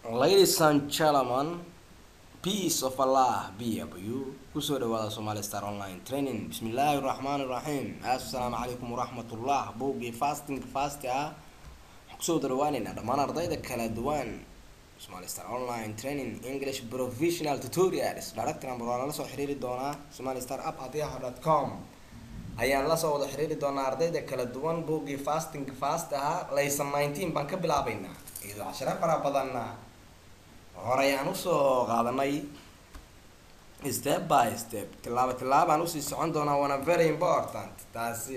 ladies and gentlemen peace of allah be upon you kusoo dhawaada somali star online training bismillaahi raxmaani raxiim assalaamu calaykum waraxmatullah bowgii fasting fasti ah waxaan kusoo dhawaaneynaa dhammaan ardayda kala duwan somali star online training english professional tutorials director number waa nala soo xiriiri doonaa somali star app adiyaha dot com ayaan lasoo wada xiriiri doonaa ardayda kala duwan bowgii fasting fast ahaa laysan nineteen baan ka bilaabeynaa iyadoo cashiro fara badanna horey aan usoo qaadanay step by step tilaabo tilaabaan usii socon doonaa waana very important taasi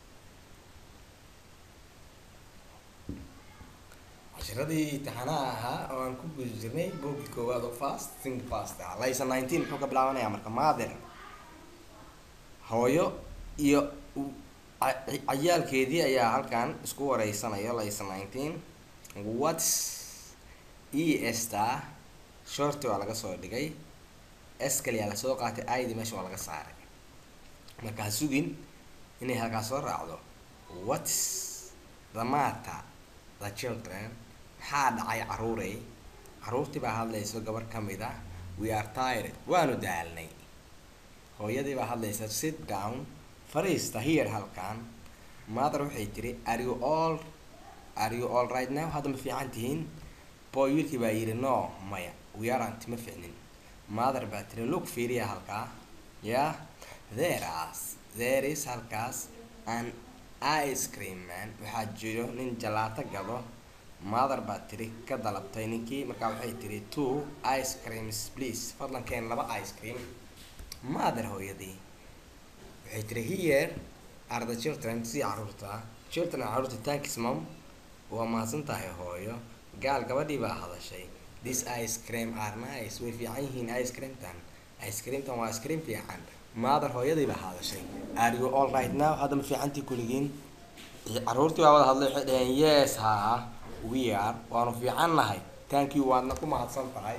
cashiradii imtixaanaha ahaa oo aan ku guda jirnay boogii koowaad oo fasting fast ah laysan nineteen muxuu ka bilaabanayaa marka maadir hooyo iyo cayaalkeedii ayaa halkan isku wareysanaya laysan nineteen whats e sta shorti waa laga soo dhigay s kaliyaa lasoo qaatay id meesha waa laga saaray marka ha sugin inay halkaas soo raacdo whats the matter the children maxaa dhacay caruurey caruurtii baa hadlayso gabar ka mid ah we are tired waanu daalnay hooyadii baa hadlaysa sit down fariista here halkan mother waxay tiri are you all are you all right now hadda ma fiican tihiin boy wiilkii baa yidhi no maya we aren't ma ficnin mother baa tiri look fiiriya halkaa yeah there as there is halkaas an ice cream man waxaa jiro nin jalaato gado mother baa tiri ka dalabtay ninkii markaa waxay tiri two ice creams please fadlan keen laba ice cream mother hooyadii waxay tiri here are the children si caruurta children caruurta thanks mom waa mahadsan tahay hooyo gaal gabadhii baa hadashay this ice cream are nice way fiican yihiin ice creamtan ice creamtan waa ice cream fiican mother hooyadii baa hadashay are you all right now hadda ma fiicantii kuligiin caruurtii baa wada hadlay waxay dhaheen yes haa we are waanu fiican nahay thank you waadna ku mahadsan tahay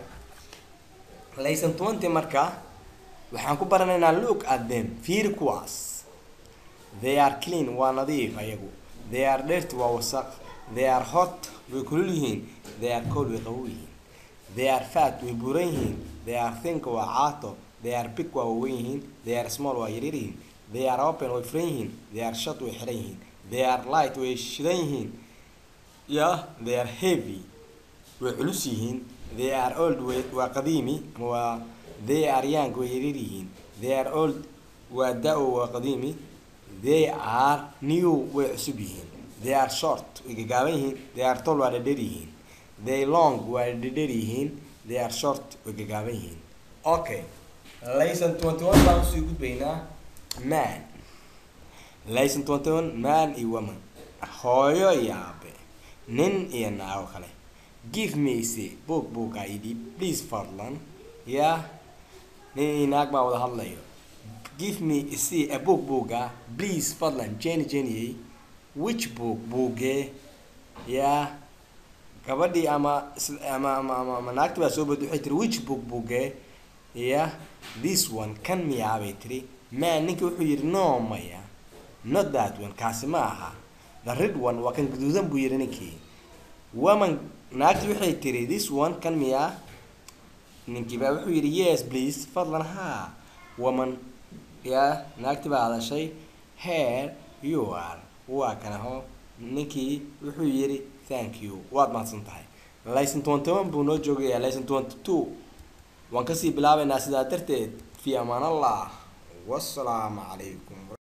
laysan twenty marka waxaan ku baranaynaa look at them fiiri kuwaas they are clean waa nadiif ayagu they are dirty waa wasaq they are hot way kulul yihiin they are cold way qabow yihiin they are fat way buuran yihiin they are think waa caato they are big waa waweyn yihiin they are small waa yaryar yihiin they are open way furan yihiin they are shut way xiran yihiin they are light way shidan yihiin yeah they are heavy way culus yihiin they are old way waa qadiimi ama waa they are young way yaryar yihiin they are old waa da-o waa qadiimi they are new way cusub yihiin they are short way gagaaban yihiin they are tall waa dhadher yihiin they long waa dhadher yihiin they are short way gagaaban yihiin okay layson twenty one baan usii gudbaynaa man layson twenty one man iyo woman hooyo iyo aabe nin iyo naago kale give me se boog booga idhi please fadlan yeah nin iyo naag baa wada hadlayo give me se a boog booga please fadlan jenny jenny which book buugee yaa gabadhii ama ama ama ama ama naagti baa soo booday waxay tiri which book buugee ya this one kan miyaa bay tiri man ninki wuxuu yidhi no maya not that one kaasi ma aha the red one waa kan guduudan buu yidhi ninkii woman naagti waxay tiri this one kan miyaa ninkii baa wuxuu yidhi yes please fadlan ha woman ya naagti baa hadashay here you are waa kanaho ninkii wuxuu yidhi thank you waad mahadsan tahay layson twenty one buu noo joogayaa layson twenty two waan kasii bilaabeynaa sidaa darteed fi amaan allah wasalaamu calaykum